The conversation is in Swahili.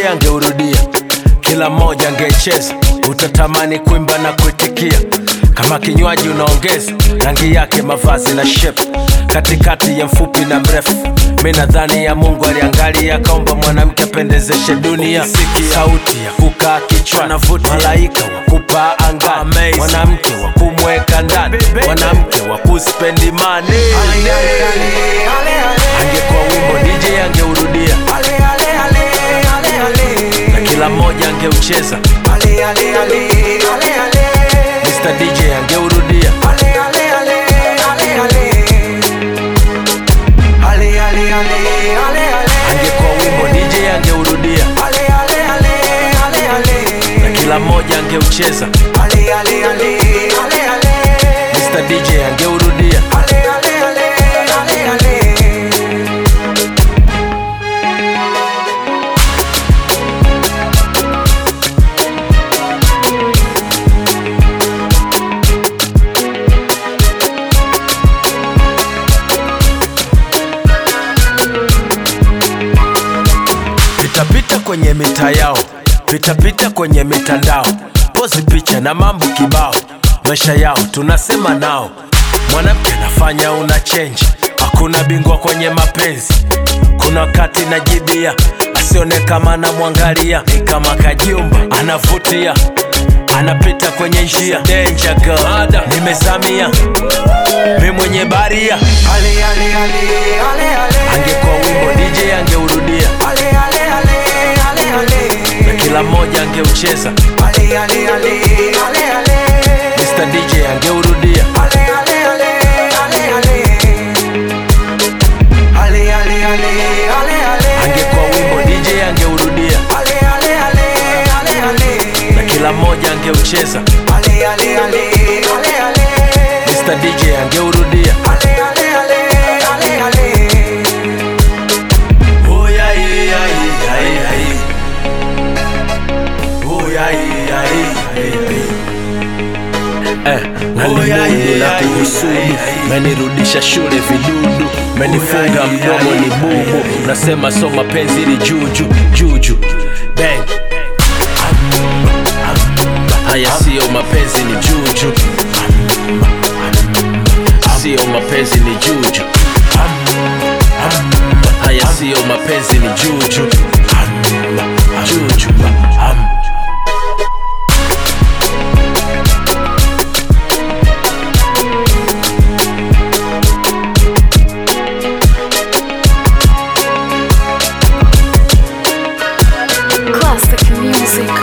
angeurudia, kila mmoja angecheza, utatamani kuimba na kuitikia. Kama kinywaji unaongeza rangi yake, mavazi na shape, katikati ya mfupi na mrefu. Mi nadhani ya Mungu aliangalia, akaomba mwanamke apendezeshe dunia. Sauti ya kukaa kichwani, malaika wa kupaa angani, mwanamke wa kumweka ndani, mwanamke wa kuspendi mani. Angekuwa wimbo DJ angeurudia na kila mmoja angeucheza. Mr DJ angeurudia angekuwa wimbo DJ angeurudia na kila mmoja angeucheza. Mr DJ angeurudia Pitapita kwenye mita yao, pitapita kwenye mitandao, pozi picha na mambo kibao, maisha yao tunasema nao. Mwanamke nafanya una change, hakuna bingwa kwenye mapenzi. Kuna wakati najibia, asione kama anamwangalia, ni kama kajumba anavutia, anapita kwenye njia danger girl, nimezamia mi mwenye baria. Angekuwa wimbo DJ angeurudia na kila mmoja angeucheza. Mr DJ angeurudia angekuwa wimbo DJ angeurudia na kila mmoja angeucheza. Mr DJ angeurudia Oh, yeah, yeah, yeah, yeah, yeah. Oh, yeah, yeah, yeah, yeah. Eh, na limundu na kuhusudu menirudisha shule vidudu menifunga mdomo ni bubu nasema so mapenzi ni juju juju bang haya siyo mapenzi ni juju siyo mapenzi ni juju haya siyo mapenzi ni juju juju Classic music.